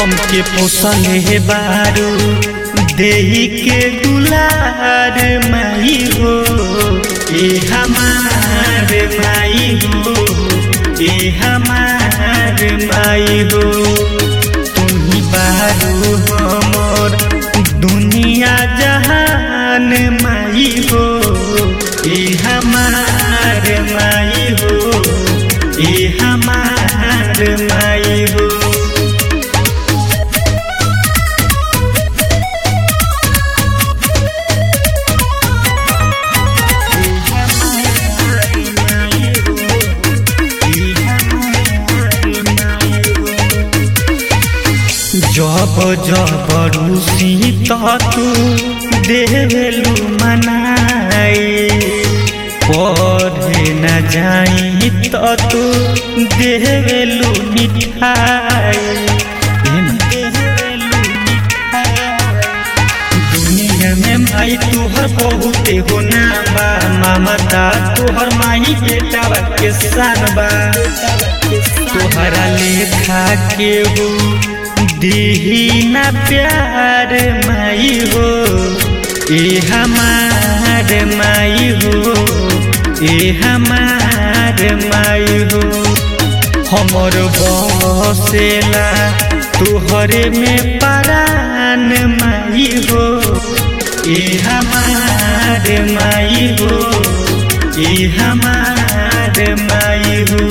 हमके पोसले बारू देही के दुलार माई हो ए हमार माई हो ए हमार माई हो तुम्ही बारू हमर दुनिया जहान माई हो ए हमार माई हो ए हमार माई हो जब जब रूसी तू देवेलू मनाई पढ़े न जाई तो तू देवेलू मिठाई दुनिया में भाई तुहर बहुते हो नाम बा ममता तुहर माही बेटा के सान बा तोहरा लेखा के हो दीही ना प्यार माई हो ए हमार माई हो ए हमार माई हो हमर बसेला तुहरे में परान माई हो ए हमार माई हो ए हमार माई हो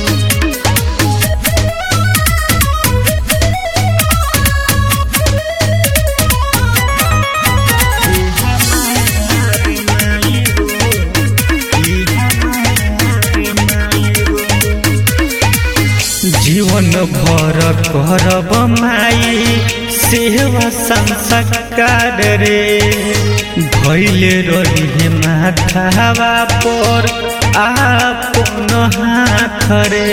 जीवन भर करब माई सेवा संस्कार रे भैल रही माथावा पर आपन हाथ रे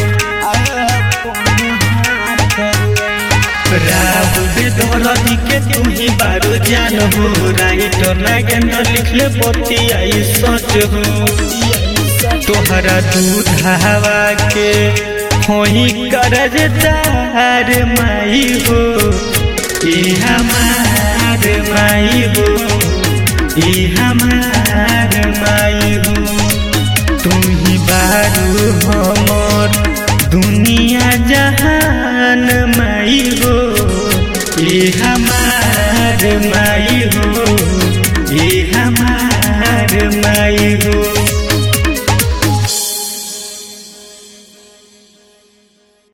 दौलती के तुम ही बारो जान हो राइटर नागेंद्र लिखले बतियाई सच हो तोहरा दूधावा के होई करजदार माई हो ई हमार माई हो ई हमार माई हो तुम ही बारू हमर दुनिया जहान माई हो ई हमार माई